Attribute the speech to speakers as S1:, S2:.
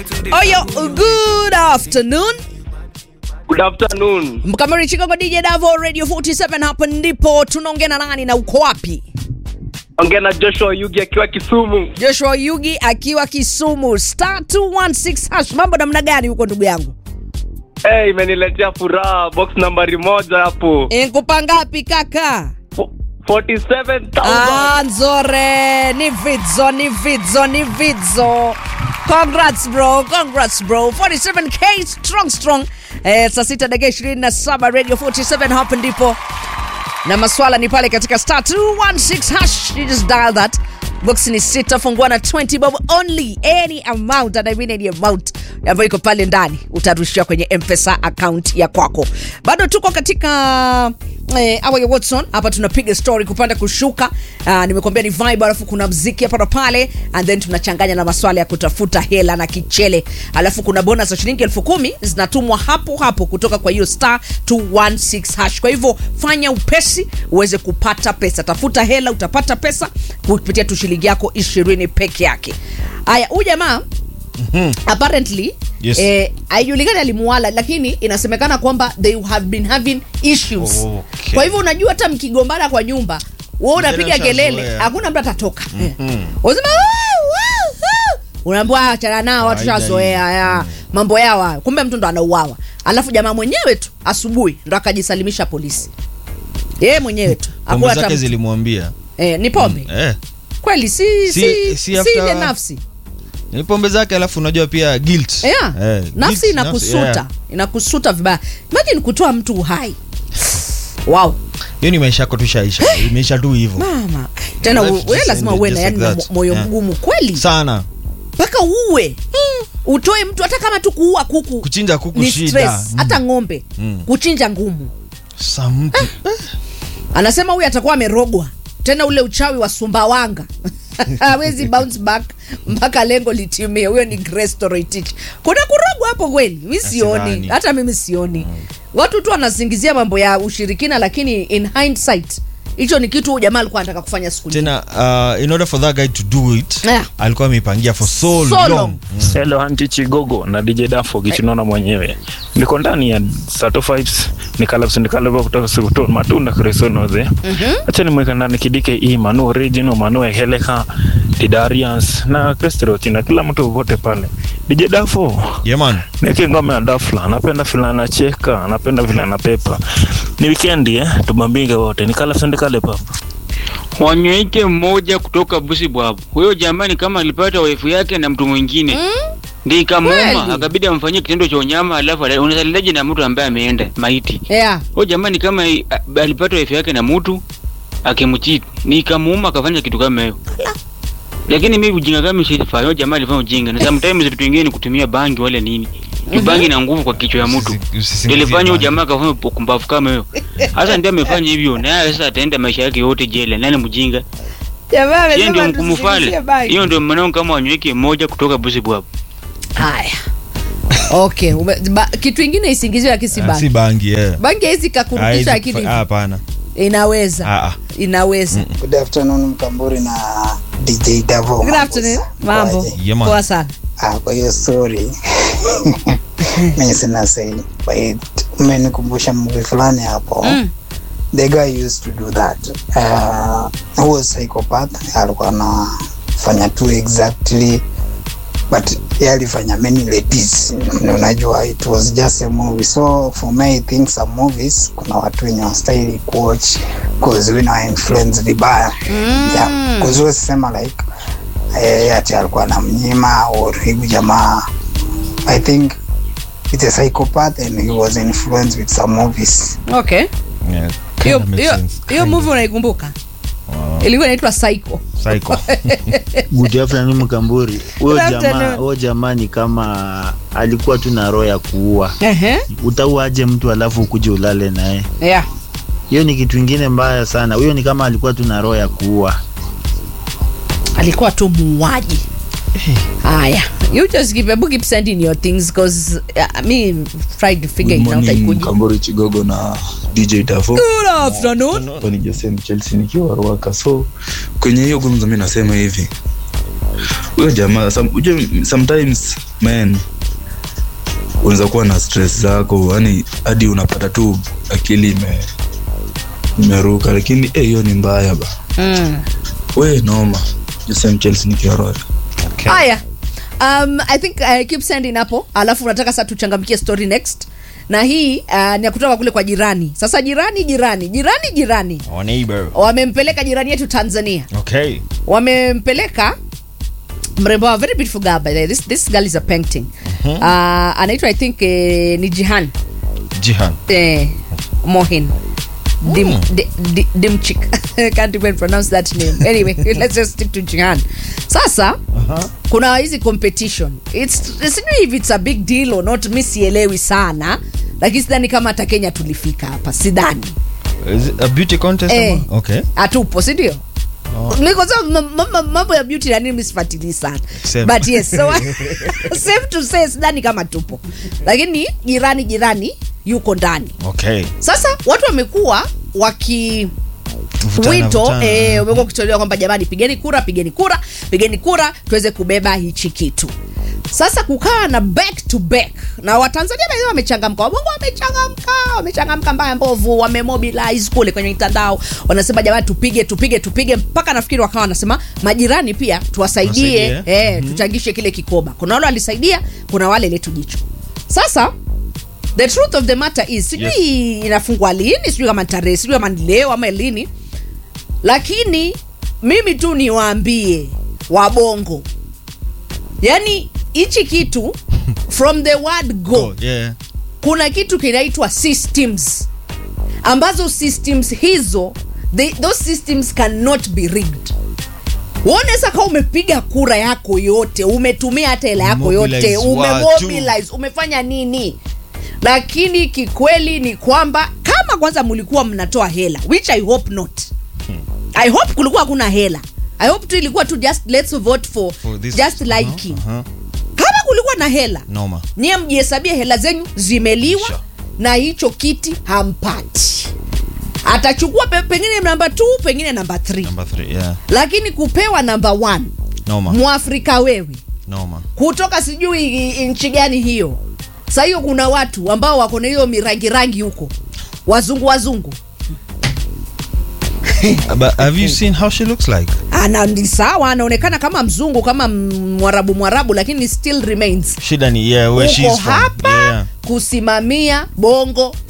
S1: Oyo, good afternoon.
S2: Good afternoon.
S1: Mkamiri Chicago DJ Davo Radio 47 hapa ndipo tunaongea na nani na uko wapi?
S2: Ongea na Joshua Yugi akiwa Kisumu.
S1: Joshua Yugi akiwa Kisumu star 216 hash. Mambo namna gani huko ndugu yangu?
S2: Hey, imeniletea furaha box nambari moja hapo.
S1: Nkupa ngapi kaka?
S2: Fo- 47,000.
S1: Ah, nzore ni vidzo ni vidzo ni vidzo congrats bro congrats bro 47k strong strong eh, saa sita dakika 27 radio 47 hapa ndipo na maswala ni pale katika star 216 hash you just dial that box ni sita fungua na 20 bob only any amount and I mean any amount ambayo iko pale ndani utarushiwa kwenye mpesa account ya kwako bado tuko katika eh, awa ya watson hapa tunapiga story kupanda kushuka uh, nimekuambia ni vibe alafu kuna mziki hapa na pale and then tunachanganya na maswala ya kutafuta hela na kichele alafu kuna bonus za shilingi elfu kumi zinatumwa hapo hapo kutoka kwa hiyo star 216 hash kwa hivyo fanya upesi uweze kupata pesa tafuta hela utapata pesa kupitia tu shilingi yako ishirini peke yake haya huyu jamaa apparently
S3: Yes.
S1: eh, haijulikani alimuala lakini inasemekana kwamba they have been having issues
S3: Okay.
S1: kwa hivyo unajua hata mkigombana kwa nyumba wewe unapiga
S3: Vijana
S1: kelele
S3: washazoea.
S1: hakuna mtu atatoka mm-hmm. unasema "Woo, woo, woo." unaambia "Ah, achana nao watu
S3: Kawaida
S1: shazoea ya mambo yao hayo." kumbe mtu ndo anauawa alafu jamaa mwenyewe tu asubuhi ndo akajisalimisha polisi yeye mwenyewe tu
S3: pombe
S1: Hakuna hata
S3: zake
S1: mtu.
S3: zilimwambia
S1: eh, ni pombe
S3: eh,
S1: kweli si, si,
S3: Si-
S1: si,
S3: si after-
S1: ile nafsi
S3: ni pombe zake alafu unajua pia guilt
S1: yeah.
S3: Eh,
S1: nafsi
S3: guilt,
S1: inakusuta
S3: yeah.
S1: inakusuta vibaya imagine kutoa mtu uhai wow
S3: hiyo ni maisha yako tushaisha imeisha tu hivyo
S1: mama tena
S3: Life
S1: u-
S3: just
S1: wewe lazima
S3: ended
S1: uwe na
S3: just
S1: yani
S3: like
S1: na
S3: that.
S1: mo- moyo
S3: Yeah.
S1: mgumu kweli
S3: sana
S1: mpaka uwe utoe mtu hata kama tu kuua kuku
S3: kuchinja kuku
S1: ni
S3: shida
S1: stress hata ng'ombe
S3: Mm.
S1: kuchinja ngumu
S3: sa mtu
S1: anasema huyu atakuwa amerogwa tena ule uchawi wa sumbawanga hawezi bounce back mpaka lengo litimie huyo ni Grace Toroitich kuna kurogwa hapo kweli mi sioni
S3: Sidhani.
S1: hata mimi sioni watu tu wanasingizia mambo ya ushirikina lakini in hindsight hicho ni kitu huyu jamaa alikuwa anataka kufanya siku nyingi.
S3: tena uh, in order for that guy to do it
S1: Yeah.
S3: alikuwa ameipangia for so,
S1: So
S3: long,
S1: long.
S4: Hello Anti Chigogo na DJ Dafo kichunona mwenyewe. Niko ndani ya Sato Vibes nikalapsa nikalapa kutoka Sikuton Matunda Kresonoze. Acha nimweka ndani kidike hii Manu Original Manu Heleka Didarians na Krestroti na kila mtu wote pale. DJ Dafo
S3: yeah man
S4: Niki ngoma ya Dafla, napenda vile anacheka, napenda vile anapepa. Ni weekendi eh, tubambinge wote. Nikalapsa nikale papa.
S5: Wanyweke mmoja kutoka Busibwabu. Huyo jamani kama alipata waifu yake na mtu mwingine mm? ndi ikamuuma
S1: Kweli?
S5: akabidi amfanyie kitendo cha unyama, alafu ala- unazalilaje na mtu ambaye ameenda maiti?
S1: yeah.
S5: Huyo jamani kama i- a- alipata waifu yake na mtu akimchiti, ni ikamuuma akafanya kitu kama hiyo. Lakini mimi ujinga kama sifanya, huyo jamaa alifanya ujinga. Na sometimes vitu vingine ni kutumia bangi wala nini. Ni bangi na nguvu kwa kichwa ya mtu.
S3: Usi- usisingizie
S5: Ilifanya huyo
S3: bangi.
S5: jamaa akafanya ukumbavu kama hiyo. Sasa ndiye amefanya hivyo, naye sasa ataenda maisha yake yote jela. Nani mjinga?
S1: jamaa
S5: hiyo ndio
S1: amesema
S5: mkumu
S1: tusisingizie
S5: pale
S1: bangi.
S5: hiyo ndio mwanao kama wanyweke moja kutoka busibwabu
S1: haya okay ume, ba, kitu ingine isingiziwe akisi
S3: Ah,
S1: bangi
S3: si bangi yeah.
S1: bangi haizi kakurudisha
S3: Haizi
S1: akili
S3: kufa- ah, hapana
S1: inaweza
S3: Ah, ah.
S1: inaweza
S6: Good afternoon Mkamburi na DJ Davo.
S1: Good
S6: Mambo
S1: afternoon.
S6: sa-
S1: mambo
S6: kwaje?
S3: Yeah, man.
S1: poa sana
S6: Ah, kwa hiyo story mimi sina say but umenikumbusha movie fulani hapo
S1: Mm.
S6: the guy used to do that uh, he was psychopath alikuwa anafanya tu exactly but yeye alifanya many ladies Na unajua it was just a movie so for me I think some movies kuna watu wenye wastahili kuwatch cause we know influence vibaya
S1: Mm.
S6: yeah cause huwezi sema like eh, ati alikuwa na mnyima or hivi jamaa I think it's a psychopath and he was influenced with some movies
S1: okay
S3: Yeah,
S1: hiyo
S3: kinda makes
S1: hiyo
S3: sense.
S1: hiyo movie unaikumbuka ilikuwa inaitwa psycho
S3: Psycho.
S7: Good afternoon Mkamburi. Huyo
S1: Good
S7: jamaa,
S1: afternoon.
S7: huyo jamaa ni kama alikuwa tu na roho ya kuua.
S1: Ehe.
S7: Utauaje mtu alafu ukuje ulale naye?
S1: yeah
S7: Hiyo ni kitu ingine mbaya sana. Huyo ni kama alikuwa tu na roho ya kuua.
S1: alikuwa tu muuaji haya you just keep, hebu keep sending your things because uh, me tried to figure
S8: Good
S1: it out
S8: morning
S1: haikuji
S8: Kambori Chigogo na DJ Davo.
S1: good afternoon
S8: Hapa ni Jose Chelsea nikiwa Ruaka. So kwenye hiyo gumzo mimi nasema hivi. huyo jamaa some, ujue, sometimes man unaweza kuwa na stress zako yani hadi unapata tu akili ime imeruka lakini eh, hiyo ni mbaya ba
S1: mm.
S8: we noma Joseph Chelsea ni kioroya
S1: haya um, i think uh, keep sending hapo alafu unataka sasa tuchangamkie story next na hii uh, ni ya kutoka kule kwa jirani sasa jirani jirani jirani jirani
S3: Our neighbor.
S1: wamempeleka jirani yetu tanzania
S3: Okay.
S1: wamempeleka mrembo wa very beautiful girl by the way. this, this girl is a painting uh, anaitwa i think eh, ni jihan
S3: Jihan.
S1: eh, mohin Dim,
S3: Mm.
S1: di, di, dimchik can't even pronounce that name anyway let's just stick to jihan sasa
S3: Uh-huh.
S1: kuna hizi competition It's- sijui if it's a big deal or not mi sielewi sana lakini sidhani kama hata kenya tulifika hapa sidhani
S3: Is it a beauty contest?
S1: Eh.
S3: ama? Okay.
S1: hatupo sindio
S3: Oh.
S1: Niko sawa, ma- ma- ma- mambo ya beauty nani misifatilii sana
S3: Same.
S1: but yes so safe to say sidhani kama tupo lakini jirani jirani yuko ndani
S3: Okay.
S1: sasa watu wamekuwa waki
S3: Vutana,
S1: wito
S3: vutana.
S1: eh, umekuwa ukitolewa kwamba jamani pigeni kura pigeni kura pigeni kura tuweze kubeba hichi kitu sasa kukaa na back to back na watanzania wenyewe wamechangamka wabongo wamechangamka wamechangamka mbaya mbovu wamemobilize kule kwenye mitandao wanasema jamani tupige tupige tupige mpaka nafikiri wakawa wanasema majirani pia tuwasaidie
S3: Tuwasaidie.
S1: eh, mm-hmm. tuchangishe kile kikoba kuna wale walisaidia kuna wale letu jicho sasa the truth of the matter is sijui
S3: Yes.
S1: inafungwa lini sijui kama ni tarehe sijui kama ni leo ama lini lakini mimi tu niwaambie wabongo yani hichi kitu from the word go
S3: Oh, yeah.
S1: kuna kitu kinaitwa systems ambazo systems hizo they, those systems cannot be rigged uonesa kama umepiga kura yako yote umetumia hata hela yako yote
S3: Mobilize watu.
S1: umemobilize umefanya nini lakini kikweli ni kwamba kama kwanza mlikuwa mnatoa hela which i hope not i hope kulikuwa hakuna hela i hope tu ilikuwa tu just let's vote for,
S3: For this-
S1: just
S3: Uh-huh,
S1: liking
S3: uh-huh.
S1: kama kulikuwa na hela
S3: Noma.
S1: nyie mjihesabie hela zenyu zimeliwa
S3: Sure.
S1: na hicho kiti hampati atachukua pe, pengine namba t pengine namba 3
S3: Number three, yeah.
S1: lakini kupewa namba 1
S3: Noma.
S1: mwafrika wewe
S3: Noma.
S1: kutoka sijui i- nchi gani hiyo sa hiyo kuna watu ambao wako na hiyo mirangi rangi huko wazungu wazungu
S3: But have you seen how she looks like?
S1: ana ni sawa anaonekana kama mzungu kama m- mwarabu mwarabu lakini still remains
S3: Shida ni yeah, where
S1: uko
S3: she's from.
S1: hapa
S3: Yeah.
S1: kusimamia bongo